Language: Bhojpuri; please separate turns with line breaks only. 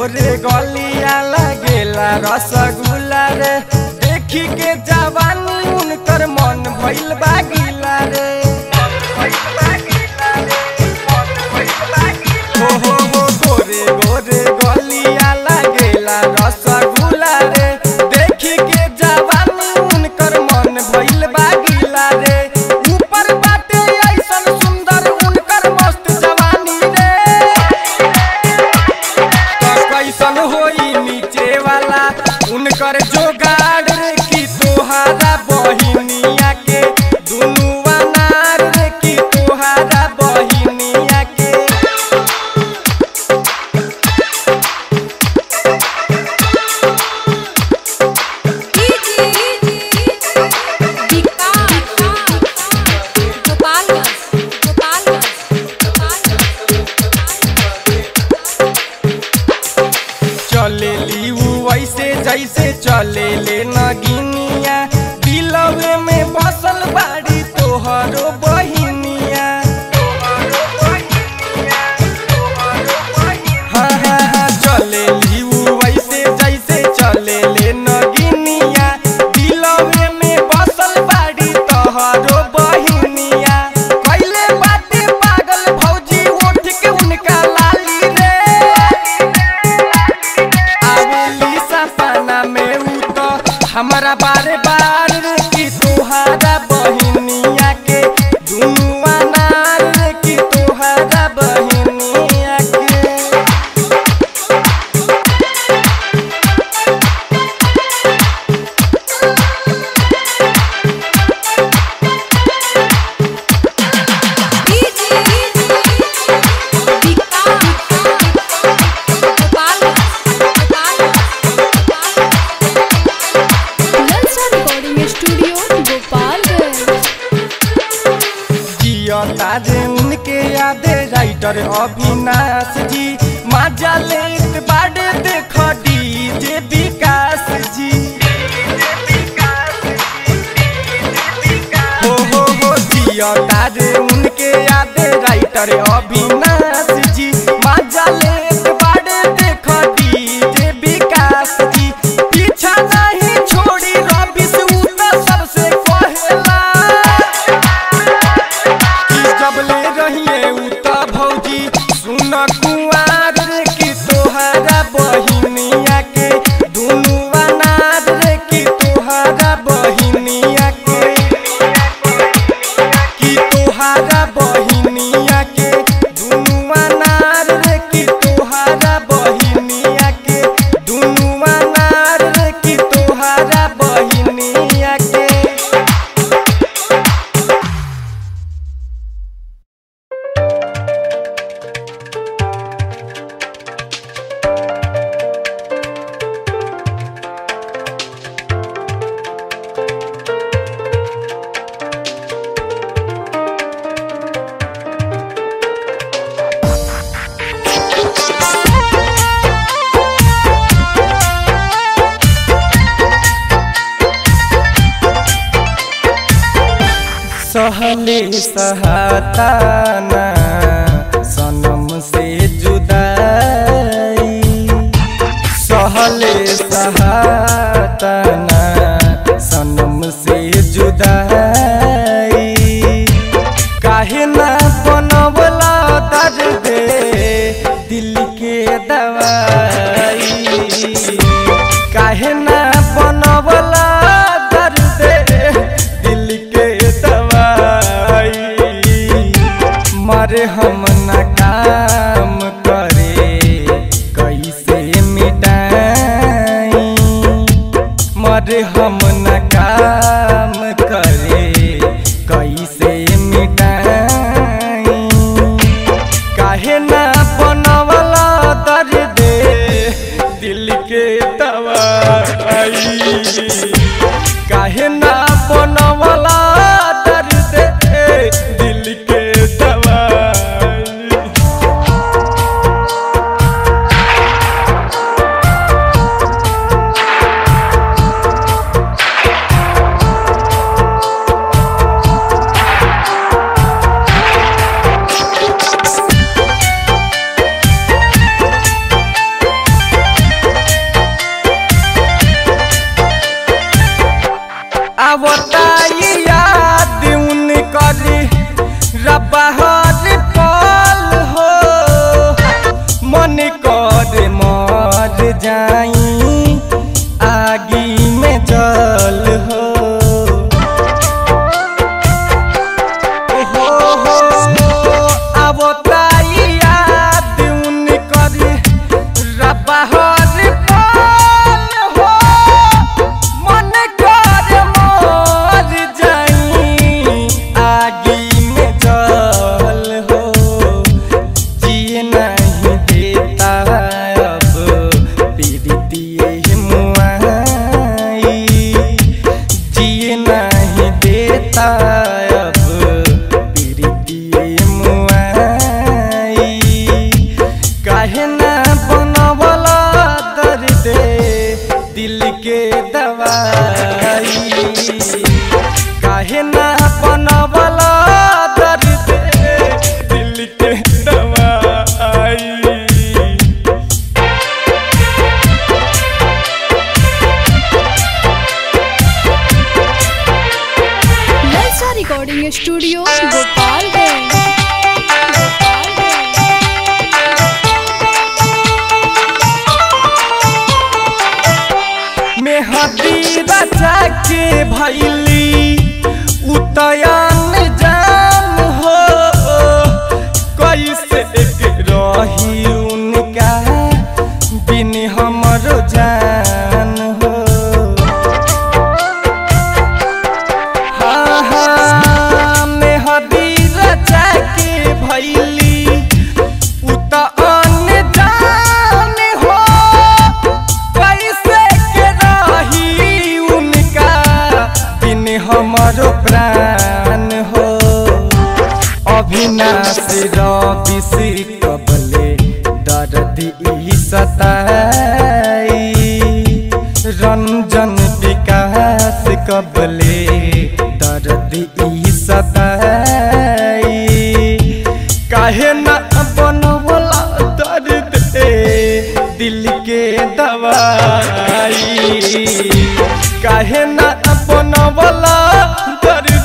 गोरे गलिया लगेला रसगुल्ला रे देखी के जवानी उनकर मन भइल बा गिला रे हो हो हो गोरे गोरे गलिया लगेला रसगुल्ला रे देखी के जवानी उनकर मन भइल बा गिला रे ऊपर बाटे ऐसन सुंदर उनकर मस्त जवानी रे तो कैसन होई नीचे वाला उनकर जोगाड़ रे की तोहारा बहिनिया के दुनू अनार रे की तोहारा बहिनिया के चले ली ऊ ऐसे जैसे चले ले नगिनिया दिलवे में बसल बाड़ी तोहरो बहिनिया हाँ हाँ हाँ चले ली ऊ ऐसे जैसे चले ले नगिनिया दिलवे में बसल बाड़ी तोहरो बहिनिया कैले बाटे पागल भौजी उठ के उनका लाली रे आवेली सपना में ऊ तो हमारा बारे बार रे की तोहारा बहिनिया के दुनू अनार रे की तोहारा बहिनिया के
रिकॉर्डिंग स्टूडियो गोपालगंज
जिया तारे उनके यादे राइटर अविनाश जी माजा लेत बाड़े देख डीजे विकास जी हो हो हो जिया तारे उनके यादे राइटर अविनाश जी माजा लेत बाड़े देख डीजे विकास जी पीछा नहीं छोड़ी रवि से ऊ तो सबसे कहेला कि जब ले रहिए उ त भौजी सुन कुआर रे कि तोहरा बहिनिया के दुनू अनार रे कि तोहरा बहिनिया के कि तोहरा बहिनिया के दुनू अनार रे कि तोहरा बहिनिया के दुनू अनार रे कि तोहरा बहिनिया के सहले सहाताना सनम से जुदाई सहले सहाताना सनम से जुदाई काहे ना बनवला दर्द दिल के दवाई काहे ना बनवला दर्द दिल के दवाई मरे हम न काम करे कैसे मिटाई मरे हम न काम करे कैसे मिटाई काहे ना बनवला दर्द दिल के दवाई काहे ना बनवला दर्द दिल के दवाई
Thank
आवताई याद उन करी रबहर पल हो मन कर मर जाई आगी में जल हो हो हो आवताई याद उन करी रबहर पल हो मन कर मर जाई आगी में जल हो जिए नहीं देता अब पीड़ितिए मुआई जिए नहीं देता अब पीड़ितिए मुआई काहे ना बनवला दर्द दिल के दवाई काहे ना बनवला दर्द दिल के दवाई
ललचा रिकॉर्डिंग स्टूडियो गोपालगंज गोपालगंज
मेहदी रचा के भैली उतयन जान हो कैसे के रही उनका बिन हमर जान हो हाँ हाँ मेहदी रचा के भैली उतयन जान हो कैसे के रही उनका बिन हमरो प्राण हो अविनाश रवि कबले दर्द ई सताई रंजन विकास कबले दर्द ई सताई काहे न बनवला दर्द दिल के दवाई काहे न बनवला दर्द